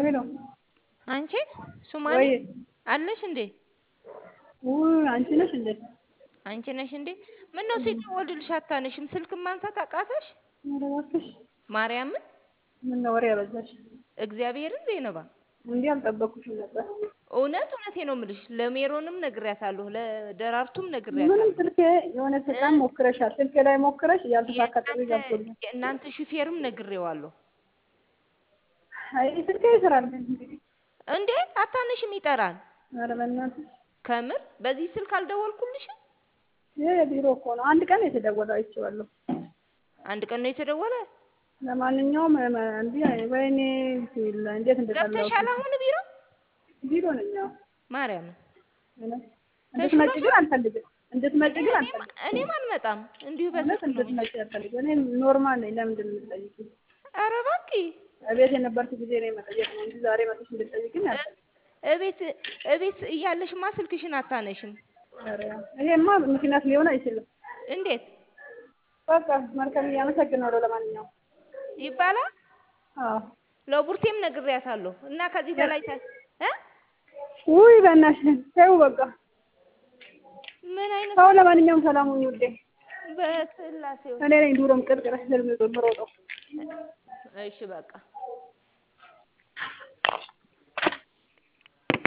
ሄሎ አንቺ ሱማሌ ወይ አለሽ እንዴ? ውይ አንቺ ነሽ እንዴ? አንቺ ነሽ እንዴ? ምን ነው ሲደወልልሽ አታነሽም? ስልክ ማንሳት አቃተሽ? ኧረ እባክሽ ማርያምን ምነው ወሬ አበዛሽ? እግዚአብሔርን ዜነባ እንዲህ አልጠበኩሽም ነበር። እውነት እውነቴ ነው የምልሽ። ለሜሮንም ነግሬያታለሁ፣ ለደራርቱም ምንም ነግሬያታለሁ። ስልኬ የሆነ በጣም ሞክረሻል። ስልኬ ላይ ሞክረሽ ያልተሳካ ጥሪ ገብቶልኝ። የእናንተ ሹፌርም ነግሬዋለሁ። አይ ስልኬ ይሰራል ግን እንግዲህ እንዴ አታነሽም? ይጠራል። ኧረ በእናትሽ ከምር በዚህ ስልክ አልደወልኩልሽም? ይሄ የቢሮ እኮ ነው። አንድ ቀን የተደወለው አይቼዋለሁ። አንድ ቀን ነው የተደወለ። ለማንኛውም እንዲህ ወይኔ ሲል እንዴት እንደጠላሁት ገብተሻል አሁን ቢሮ? ቢሮ ነኝ። አዎ ማርያምን እውነት እንድትመጪ ግን አልፈልግም። እንድትመጪ ግን እኔም አልፈልግም። እኔም አልመጣም እንዲሁ እውነት በስልክ ነው። እንድትመጪ አልፈልግም። እኔ ኖርማል ነኝ። ለምንድን ነው የምትጠይቂኝ? ኧረ እባክህ እቤት የነበርኩ ጊዜ ነው መጠየቅ ነው እንጂ ዛሬ መጥተሽ እንድትጠይቂኝ አልፈልግም። እቤት እቤት እያለሽማ ስልክሽን አታነሽም። ኧረ ይሄማ ምክንያት ሊሆን አይችልም። እንዴት በቃ መልካም እያመሰግናለሁ። ለማንኛውም ይባላል? አዎ ለቡርቴም ነግሬያታለሁ እና ከዚህ በላይ ተ እ ውይ በእናትሽ ተይው በቃ ምን አይነት ሰው ለማንኛውም ሰላም ሁኚ ውዴ። በስላሴው እኔ ነኝ ዱሮም ቅርቅረሽ ስለምሮጠው እሺ በቃ